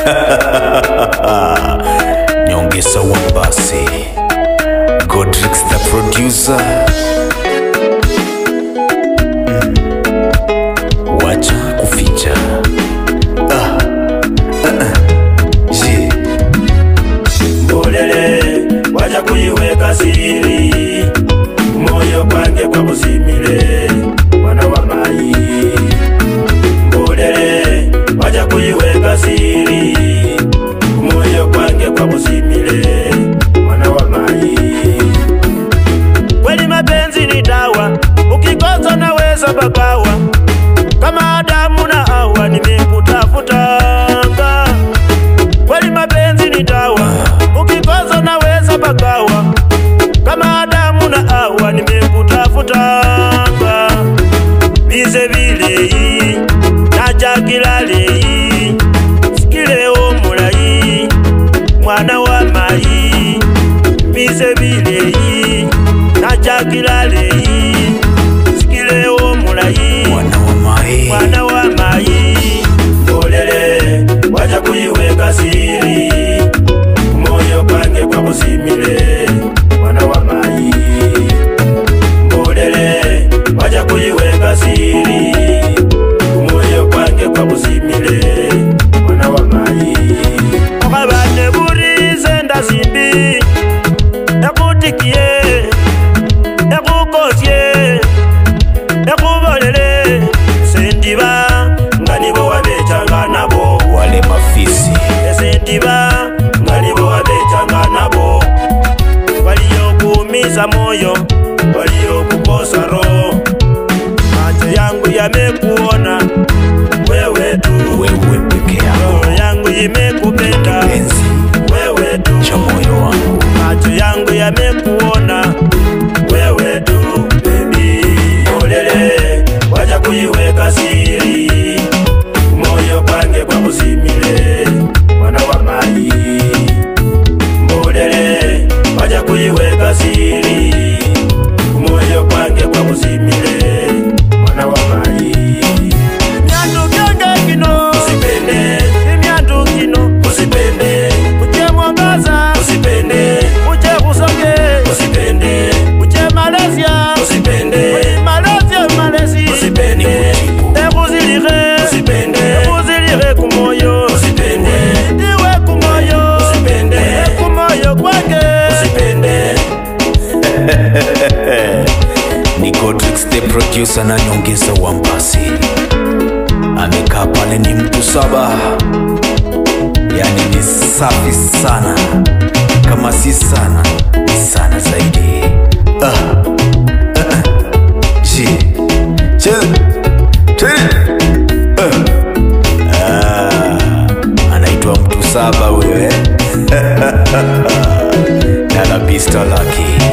nyongesa wambasi godrix the producer Mm. wacha kuficha ah. Ah, ah. Je. mbolele waja kuiweka siri moyo kwange kwa kuzimile mwana wa mai mbolele waja kuiweka siri moyo kwange kwa kuzimile mwana wa mai kweli mapenzi ni dawa ukikosa naweza bagawa kama Adamu na Hawa nimekutafutanga kweli mapenzi ni dawa ukikosa naweza bagawa kama Adamu na Hawa nimekutafutanga bize bileyi najakilaleyi sikileo mulayi mwana wa mayi bize bileyi najakilaleyi sikileo mulayi mwana wa mai mwana wa mayi mbolele waja kuiweka siri moyo kwange kwa kuzimile mwana wa mayi mbolele waja kuiweka siri moyo kwange kwa kuzimile mwana wa mayi okabane burize ndazimbi ekutikiye ekukosye ekubolele sendiba nga nibo wabecanga nabo wale mafisi esendiba nga nibo wabecanga nabo waliyokuumiza moyo waliyokukosa roho macho yangu yamekuona wewe tu wewe peke yako roho yangu imekupenda enzi wewe tu cha moyo wangu macho yangu yamekuona wewe tu bebi olele waja kuiweka siri moyo kwange kwa kuzimile mwana wa mai mbolele waja kuiweka siri moyo kwange kwa kuzimile mwana wa mai Imyandu kyonge kino usipende imyandu kino usipende uje mwangaza usipende uje kusonge usipende uje Malaysia usipende Malaysia Malaysia usipende ekuzilire usipende ekuzilire kumoyo usipende ndiwe kumoyo usipende kumoyo kwake usipende ni godrix the producer na nyongeza wambasi amekaa pale ni mtu saba yani ni safi sana kama si sana ni sana zaidi ah. Ah, ah. Je. Je. Je. Ah. Ah. anaitwa mtu saba huyo eh? dala pista laki